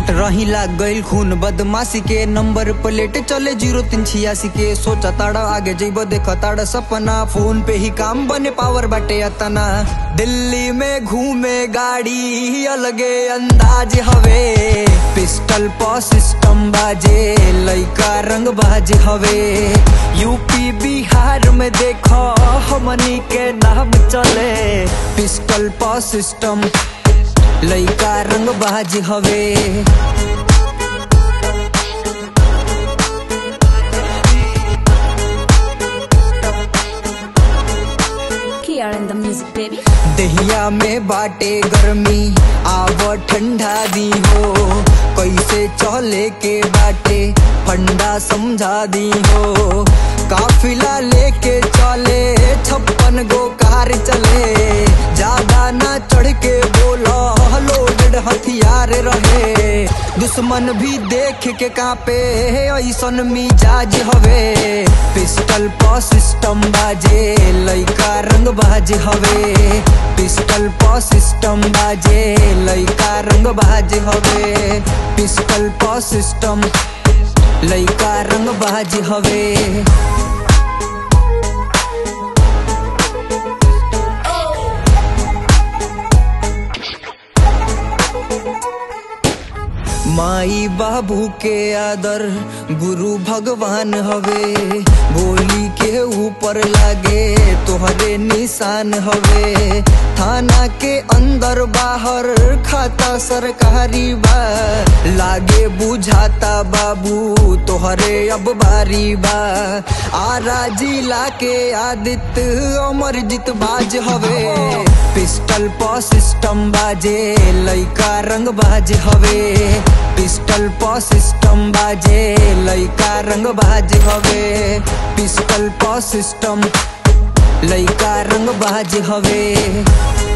रही लाग गईल खून बदमाशी के नंबर प्लेट चले जीरो तीन छियासी के सोचा ताड़ा आगे जइब देख ताड़ा सपना फोन पे ही काम बने पावर बाटे अतना दिल्ली में घूमे गाड़ी अलगे अंदाज हवे पिस्टल प सिस्टम बाजे लइका रंग बाज हवे यूपी बिहार में देखो हमनी के नाम चले पिस्टल प सिस्टम लइका रंग बाज हवे Here in the music, baby. दहिया में बाटे गर्मी आव ठंडा दी हो कैसे चले के बाटे फंडा समझा दी हो काफिला लेके चले छप्पन गो कार चले ज्यादा ना चढ़ के बोलो लोडेड हथियार रहे दुश्मन भी देख के कापे ऐसन मिजाज हवे पिस्टल प सिस्टम बाजे लइका रंग बाज हवे पिस्टल प सिस्टम बाजे लइका रंग बाज हवे पिस्टल प सिस्टम लइका रंग बाज हवे माई बाबू के आदर गुरु भगवान हवे गोली के ऊपर लागे तोहरे निशान हवे थाना के अंदर बाहर खाता सरकारी बा लागे बुझाता बाबू तोहरे अब बारी बा आरा जिला के आदित्य अमरजीत बाज हवे पिस्टल प सिस्टम बाजे लइका रंग बाज हवे पिस्टल प सिस्टम बाजे लइका रंग बाज हवे पिस्टल प सिस्टम लइका रंग बाज हवे